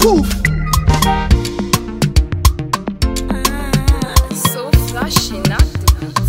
Poof. So flashy, not the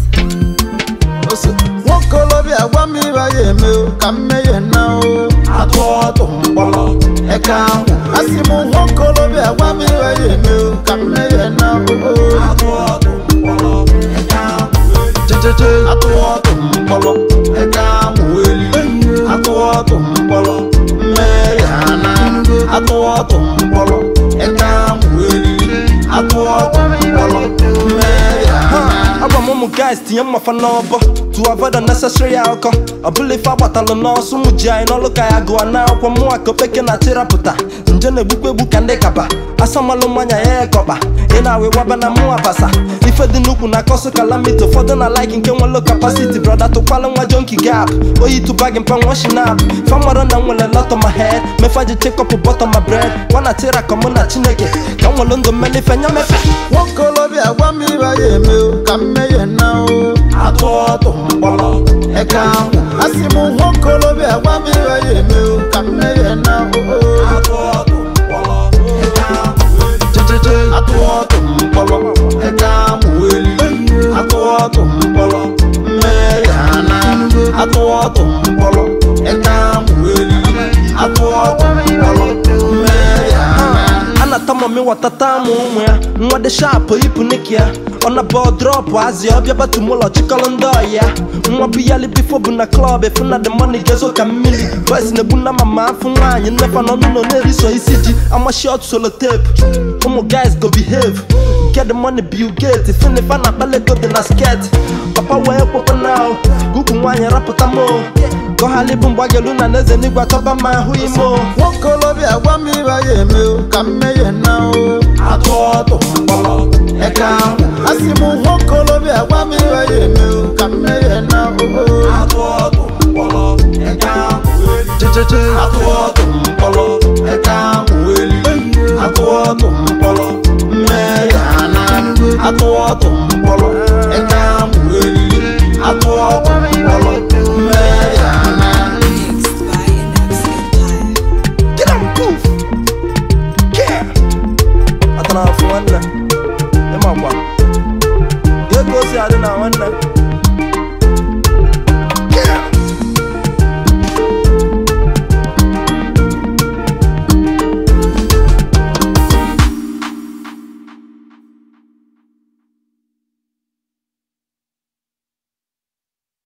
beat. ose nwokolobịa gwa m ibe ya eme o, ka mmehie na o atụ ọtụ mkpọrọ eke ahụ asị m nwokolobịa gwa m ibe ya eme o, ka mmehie na o atụ ọtụ mkpọrọ eke ahụ jejeje atụ ọtụ mkpọrọ eke ahụ eli atụ ọtụ mkpọrọ mmehie na atụ ọtụ mkpọrọ eke ahụ eli atụ ọtụ mkpọrọ mmehie na agwa m ụmụ guys tinye mmafa n'ọbọ to avoid unnecessary alcohol ọ bụla ife agbatalụ n'ọsọ ụmụ ji anyị n'ọlụ ka ya gụọ na akwụkwọ mụnwa ka opeke na chirapụta nje na-egbukwa egbu ka ndị kaba asamalụ mmanya ya ekọba ị na-awa ịwaba na mụnwa basa ife dị n'ukwu na kọsụ kalamiti ụfọdụ na like nke nwelo kapasiti brọda tụkwala nwa jonki gap oyi tụba gị mpa nwa shinap famaro na nwere lot on my head mefa ji chekọpụ bọtọ ma bred nwana tira kọmụ na chineke ka m nwelu ndụ mmelife nya mefe nwokolobịa gwa m ibe ya eme o, ka mmehie na o atụ ọtụ mkpọrọ eke ahụ asị m nwokolobịa gwa m ibe ya eme o, ka mmehie na o atụ ọtụ mkpọrọ eke ahụ jejeje atụ ọtụ mkpọrọ eke ahụ eli atụ ọtụ mkpọrọ mmehie na atụ ọtụ mkpọrọ eke ahụ eli atụ ọtụ mkpọrọ mmehie na anata mami watata mụ ụmụ ya nwa dị shapụ ipu niki ya ọ na bọl drọpụ azị ọbịa batumụlọ chịkọrọ ndị ọyị ya nwa bụ yali bifo bụ na klọb efu na the money gezo ka mmiri boys na-egbu na mama afụ nwaanyị nnefa na ọnụ nọ na-eriso isi ji amashi ọtụ solotape ụmụ guys go behave get the money bill gate finifa na akpalego dị na sket papa wee kwekwe na gugu nwaanyị rapụta mo gọhali bụ mgbagelu na n'eze n'igwe atọba ma ahụ ime o nwokolobịa gwa m ibe ya eme o, ka mmehie na o atụ ọtụ mkpọrọ eke ahụ asị m nwokolobịa gwa m ibe ya eme o, ka mmehie na o atụ ọtụ mkpọrọ eke ahụ jejeje atụ ọtụ mkpọrọ eke ahụ eli atụ ọtụ mkpọrọ mmehie na atụ ọtụ mkpọrọ eke ahụ eli atụ ọtụ